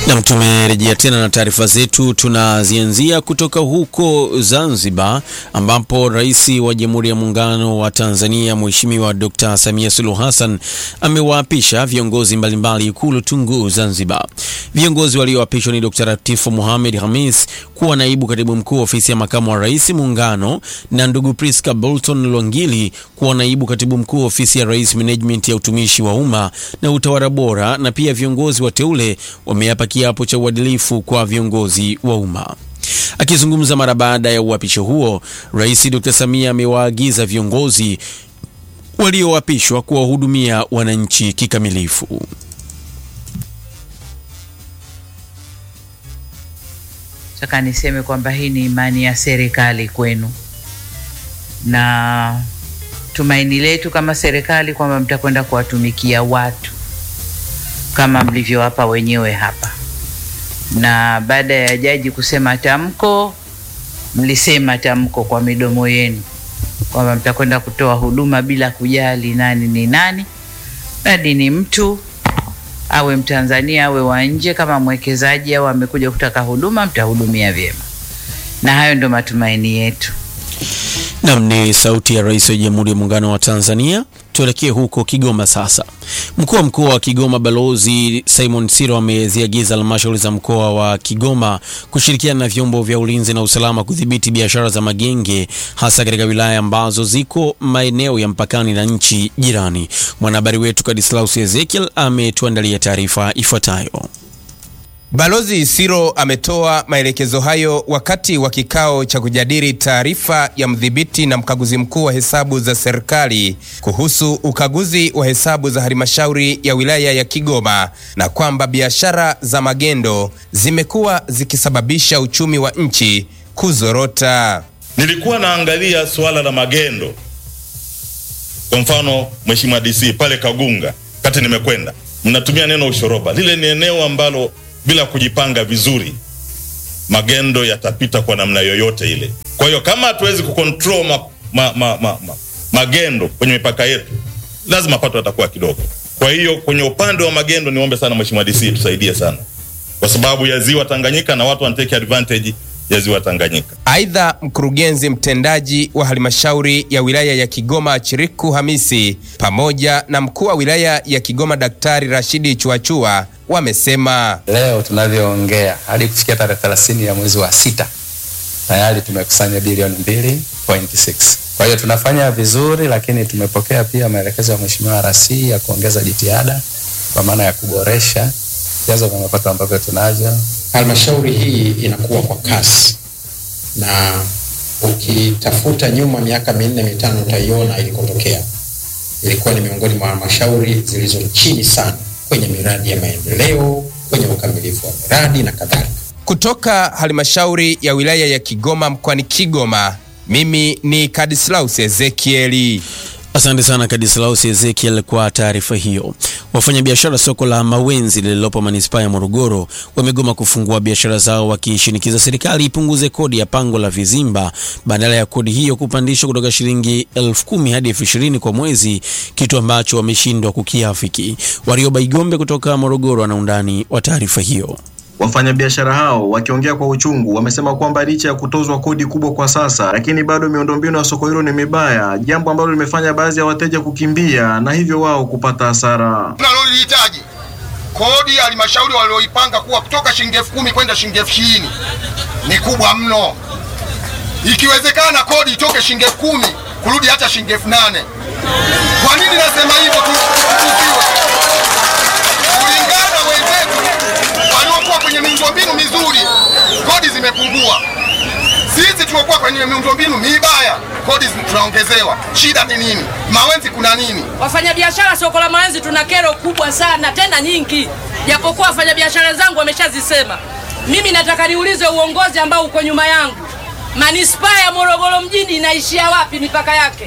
Nam, tumerejea tena na taarifa zetu. Tunazianzia kutoka huko Zanzibar, ambapo Rais wa Jamhuri ya Muungano wa Tanzania Mheshimiwa Dr. Samia Suluhu Hassan amewaapisha viongozi mbalimbali Ikulu Tunguu Zanzibar. Viongozi walioapishwa ni Dr. Latifu Mohamed Hamis kuwa naibu katibu mkuu ofisi ya makamu wa rais Muungano, na ndugu Priska Bolton Lwangili kuwa naibu katibu mkuu ofisi ya rais Management ya utumishi wa umma na utawala bora, na pia viongozi wateule wameapa kiapo cha uadilifu kwa viongozi wa umma. Akizungumza mara baada ya uapisho huo, Rais Dr. Samia amewaagiza viongozi walioapishwa kuwahudumia wananchi kikamilifu. Nataka niseme kwamba hii ni imani ya serikali kwenu na tumaini letu kama serikali kwamba mtakwenda kuwatumikia watu kama mlivyowapa wenyewe hapa. Na baada ya jaji kusema tamko, mlisema tamko kwa midomo yenu kwamba mtakwenda kutoa huduma bila kujali nani ni nani, mradi ni mtu awe Mtanzania awe wa nje, kama mwekezaji au amekuja kutaka huduma, mtahudumia vyema, na hayo ndo matumaini yetu. Nam ni sauti ya Rais wa Jamhuri ya Muungano wa Tanzania. Tuelekee huko Kigoma sasa. Mkuu wa mkoa wa Kigoma Balozi Simon Siro ameziagiza halmashauri za mkoa wa Kigoma kushirikiana na vyombo vya ulinzi na usalama kudhibiti biashara za magenge hasa katika wilaya ambazo ziko maeneo ya mpakani na nchi jirani. Mwanahabari wetu Kadislaus Ezekiel ametuandalia taarifa ifuatayo. Balozi Siro ametoa maelekezo hayo wakati wa kikao cha kujadili taarifa ya mdhibiti na mkaguzi mkuu wa hesabu za serikali kuhusu ukaguzi wa hesabu za halmashauri ya wilaya ya Kigoma na kwamba biashara za magendo zimekuwa zikisababisha uchumi wa nchi kuzorota. Nilikuwa naangalia suala la magendo, kwa mfano Mheshimiwa DC pale Kagunga, kati nimekwenda, mnatumia neno ushoroba. Lile ni eneo ambalo bila kujipanga vizuri magendo yatapita kwa namna yoyote ile. Kwa hiyo kama hatuwezi kucontrol ma, ma, ma, ma, ma, magendo kwenye mipaka yetu, lazima mapato yatakuwa kidogo. Kwa hiyo kwenye upande wa magendo, niombe sana Mheshimiwa DC tusaidie sana, kwa sababu ya ziwa Tanganyika na watu wanatake advantage ya ziwa Tanganyika. Aidha, mkurugenzi mtendaji wa halmashauri ya wilaya ya Kigoma Chiriku Hamisi pamoja na mkuu wa wilaya ya Kigoma Daktari Rashidi Chuachua wamesema leo tunavyoongea hadi kufikia tarehe 30 ya mwezi wa sita tayari tumekusanya bilioni 2.6. Kwa hiyo tunafanya vizuri, lakini tumepokea pia maelekezo ya Mheshimiwa RC ya kuongeza jitihada kwa maana ya kuboresha vyanzo vya mapato ambavyo tunavyo. Halmashauri hii inakuwa kwa kasi, na ukitafuta nyuma miaka minne mitano utaiona ilikotokea. Ilikuwa ni miongoni mwa halmashauri zilizo chini sana kwenye miradi ya maendeleo, kwenye ukamilifu wa miradi na kadhalika. kutoka halmashauri ya wilaya ya Kigoma mkoani Kigoma. Mimi ni Kadislaus Ezekieli. Asante sana Kadislaus Ezekiel kwa taarifa hiyo. Wafanyabiashara soko la Mawenzi lililopo manispaa ya Morogoro wamegoma kufungua biashara zao wakishinikiza serikali ipunguze kodi ya pango la vizimba badala ya kodi hiyo kupandishwa kutoka shilingi elfu kumi hadi elfu ishirini kwa mwezi, kitu ambacho wameshindwa kukiafiki. Warioba Igombe kutoka Morogoro ana undani wa taarifa hiyo. Wafanyabiashara hao wakiongea kwa uchungu wamesema kwamba licha ya kutozwa kodi kubwa kwa sasa, lakini bado miundombinu ya soko hilo ni mibaya, jambo ambalo limefanya baadhi ya wateja kukimbia na hivyo wao kupata hasara. tunalolihitaji kodi ya halmashauri walioipanga kuwa kutoka shilingi elfu kumi kwenda shilingi elfu ishirini ni kubwa mno. Ikiwezekana kodi itoke shilingi elfu kumi kurudi hata shilingi elfu nane Kwa nini nasema hivyo? tu- tukuziwe kulingana wenzetu waliokuwa kwenye miundombinu mizuri, kodi zimepungua. Sisi tuliokuwa kwenye miundombinu mibaya, kodi zi- tunaongezewa. Shida ni nini? Mawenzi kuna nini? Wafanyabiashara soko la Mawenzi tuna kero kubwa sana tena nyingi, japokuwa wafanyabiashara wenzangu wameshazisema. Mimi nataka niulize uongozi ambao uko nyuma yangu, manispaa ya Morogoro mjini inaishia wapi mipaka yake?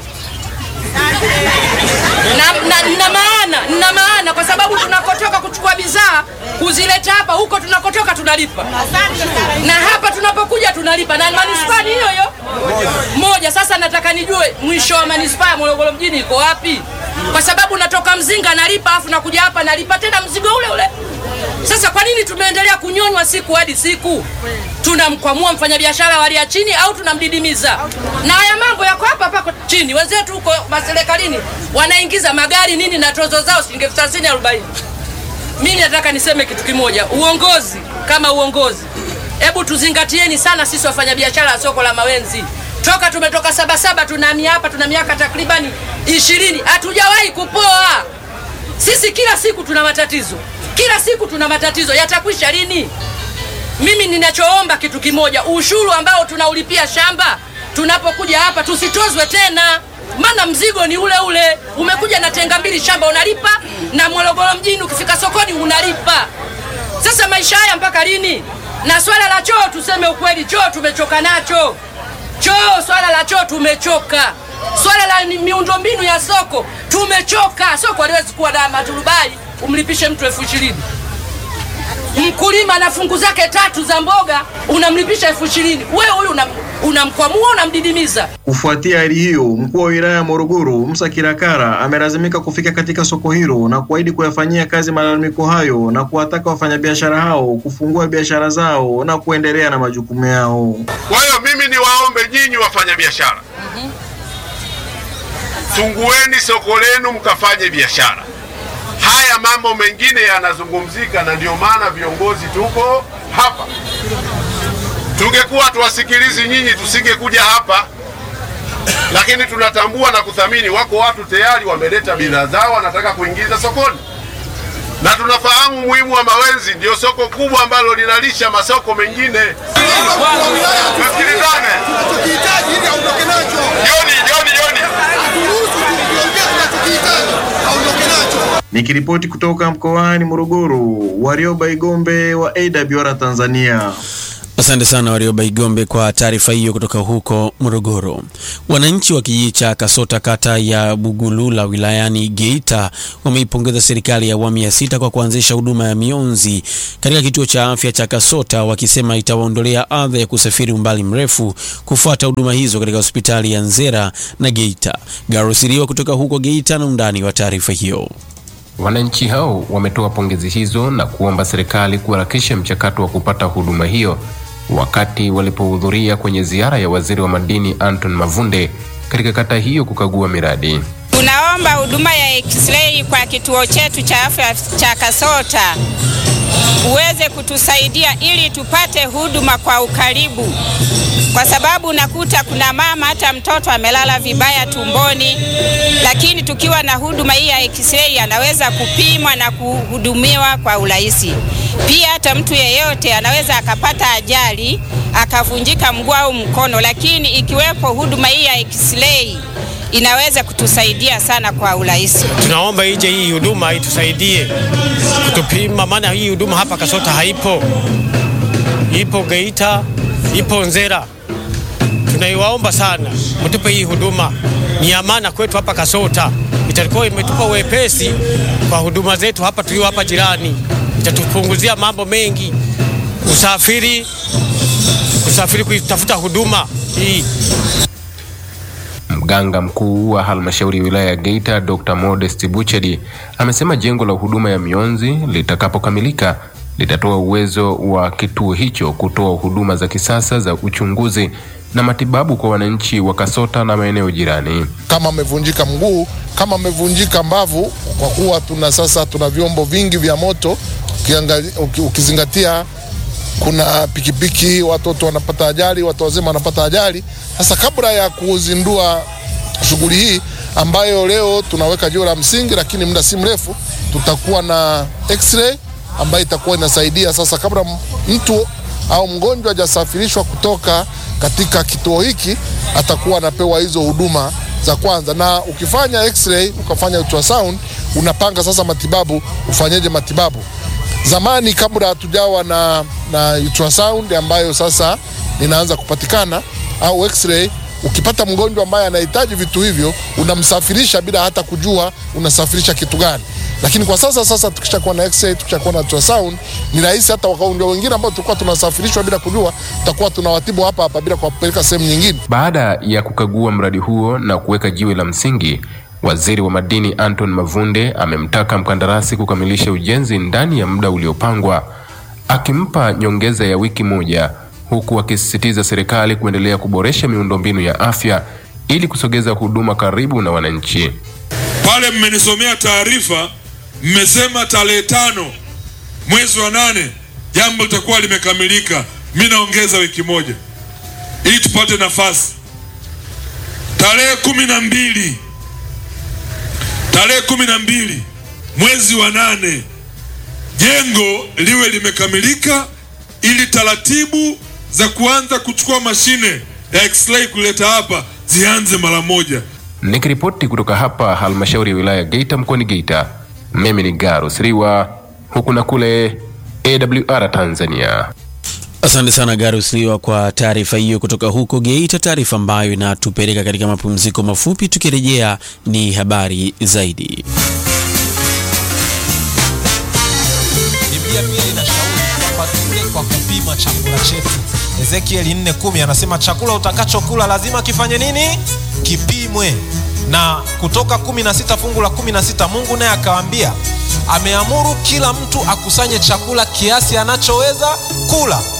na, na, na maana na maana kwa sababu tunakotoka kuchukua bidhaa kuzileta hapa, huko tunakotoka tunalipa, na hapa tunapokuja tunalipa, na manispaa ni hiyo hiyo moja. Sasa nataka nijue mwisho wa manispaa ya Morogoro mjini iko wapi? Kwa sababu natoka Mzinga nalipa, afu nakuja hapa nalipa tena mzigo ule ule. Sasa kwa nini tumeendelea anaendelea kunyonywa siku hadi siku, tunamkwamua mfanyabiashara wa hali ya chini au tunamdidimiza? Na haya mambo yako hapa hapa chini. Wenzetu huko maserikalini wanaingiza magari nini na tozo zao shilingi elfu thelathini arobaini. Mimi nataka niseme kitu kimoja, uongozi kama uongozi, hebu tuzingatieni sana sisi wafanyabiashara wa soko la Mawenzi. Toka tumetoka Sabasaba tunahamia hapa, tuna miaka takribani ishirini, hatujawahi kupoa. Sisi kila siku tuna matatizo, kila siku tuna matatizo. Yatakwisha lini? Mimi ninachoomba kitu kimoja, ushuru ambao tunaulipia shamba tunapokuja hapa tusitozwe tena, maana mzigo ni ule ule. Umekuja na tenga mbili shamba unalipa, na Morogoro mjini ukifika sokoni unalipa. Sasa maisha haya mpaka lini? Na swala la choo, tuseme ukweli, choo tumechoka nacho. Choo, swala la choo tumechoka. Swala la ni- miundombinu ya soko tumechoka. Soko haliwezi kuwa na maturubai umlipishe mtu elfu ishirini mkulima na fungu zake tatu za mboga unamlipisha elfu ishirini wewe huyu unam- unamkwamua unamdidimiza Kufuatia hali hiyo, mkuu wa wilaya ya Morogoro Musa Kilakara amelazimika kufika katika soko hilo na kuahidi kuyafanyia kazi malalamiko hayo na kuwataka wafanyabiashara hao kufungua biashara zao na kuendelea na majukumu yao. Kwa hiyo mimi niwaombe nyinyi wafanyabiashara, fungueni soko lenu mkafanye biashara. Haya mambo mengine yanazungumzika, na ndio maana viongozi tuko hapa. Tungekuwa tuwasikilizi nyinyi, tusingekuja hapa, lakini tunatambua na kuthamini, wako watu tayari wameleta bidhaa zao wanataka kuingiza sokoni, na tunafahamu umuhimu wa Mawenzi, ndio soko kubwa ambalo linalisha masoko mengine. Tusikilizane. Joni, Joni, Joni. Nikiripoti kutoka mkoani Morogoro, Warioba Igombe wa AWR Tanzania. Asante sana Warioba Igombe kwa taarifa hiyo kutoka huko Morogoro. Wananchi wa kijiji cha Kasota kata ya Bugulula wilayani Geita wameipongeza serikali ya awamu ya sita kwa kuanzisha huduma ya mionzi katika kituo cha afya cha Kasota, wakisema itawaondolea adha ya kusafiri umbali mrefu kufuata huduma hizo katika hospitali ya Nzera na Geita. Garosiriwa kutoka huko Geita na undani wa taarifa hiyo. Wananchi hao wametoa pongezi hizo na kuomba serikali kuharakisha mchakato wa kupata huduma hiyo wakati walipohudhuria kwenye ziara ya waziri wa madini Anton Mavunde katika kata hiyo kukagua miradi. Tunaomba huduma ya x-ray kwa kituo chetu cha afya cha Kasota uweze kutusaidia ili tupate huduma kwa ukaribu, kwa sababu unakuta kuna mama hata mtoto amelala vibaya tumboni, lakini tukiwa na huduma hii ya x-ray anaweza kupimwa na kuhudumiwa kwa urahisi. Pia hata mtu yeyote anaweza akapata ajali akavunjika mguu au mkono, lakini ikiwepo huduma hii ya x-ray inaweza kutusaidia sana kwa urahisi. Tunaomba ije hii huduma itusaidie kutupima, maana hii huduma hapa Kasota haipo, ipo Geita, ipo Nzera. Tunaiwaomba sana mtupe hii huduma, ni amana kwetu hapa Kasota, itakuwa imetupa wepesi kwa huduma zetu hapa tulio hapa jirani, itatupunguzia mambo mengi, usafiri, usafiri kuitafuta huduma hii. Mganga mkuu wa halmashauri ya wilaya ya Geita Dr. Modest Buchedi amesema jengo la huduma ya mionzi litakapokamilika litatoa uwezo wa kituo hicho kutoa huduma za kisasa za uchunguzi na matibabu kwa wananchi wa Kasota na maeneo jirani. kama amevunjika mguu, kama amevunjika mbavu, kwa kuwa tuna sasa tuna vyombo vingi vya moto ukiangali- uki- ukizingatia kuna pikipiki, watoto wanapata ajali, watu wazima wanapata ajali. Sasa kabla ya kuzindua shughuli hii ambayo leo tunaweka jiwe la msingi, lakini muda si mrefu tutakuwa na x-ray ambayo itakuwa inasaidia sasa, kabla m- mtu au mgonjwa hajasafirishwa kutoka katika kituo hiki, atakuwa anapewa hizo huduma za kwanza. Na ukifanya x-ray ukafanya ultrasound, unapanga sasa matibabu, ufanyeje matibabu. Zamani kabla hatujawa na, na ultrasound ambayo sasa inaanza kupatikana au x-ray, ukipata mgonjwa ambaye anahitaji vitu hivyo unamsafirisha bila hata kujua unasafirisha kitu gani. Lakini kwa sasa sasa tukishakuwa na x-ray, tukishakuwa na ultrasound ni rahisi, hata wagonjwa wengine ambao tulikuwa tunasafirishwa bila kujua, tutakuwa tunawatibu hapa hapa bila kuwapeleka sehemu nyingine. Baada ya kukagua mradi huo na kuweka jiwe la msingi, waziri wa madini Anton Mavunde amemtaka mkandarasi kukamilisha ujenzi ndani ya muda uliopangwa, akimpa nyongeza ya wiki moja, huku akisisitiza serikali kuendelea kuboresha miundombinu ya afya ili kusogeza huduma karibu na wananchi. Pale mmenisomea taarifa, mmesema tarehe tano mwezi wa nane jambo litakuwa limekamilika. Mi naongeza wiki moja ili tupate nafasi. Tarehe kumi na mbili tarehe kumi na mbili mwezi wa nane jengo liwe limekamilika, ili taratibu za kuanza kuchukua mashine ya x-ray kuleta hapa zianze mara moja. Nikiripoti kutoka hapa halmashauri ya wilaya Geita mkoani Geita, mimi ni Garus Riwa, huku na kule AWR Tanzania. Asante sana Garus Liwa kwa taarifa hiyo kutoka huko Geita, taarifa ambayo inatupeleka katika mapumziko mafupi. Tukirejea ni habari zaidi. Biblia pia inashauri kwamba tule kwa kupima chakula chetu. Ezekieli 4:10 anasema chakula utakachokula lazima kifanye nini? Kipimwe. Na Kutoka 16 fungu la 16 Mungu naye akawaambia, ameamuru kila mtu akusanye chakula kiasi anachoweza kula.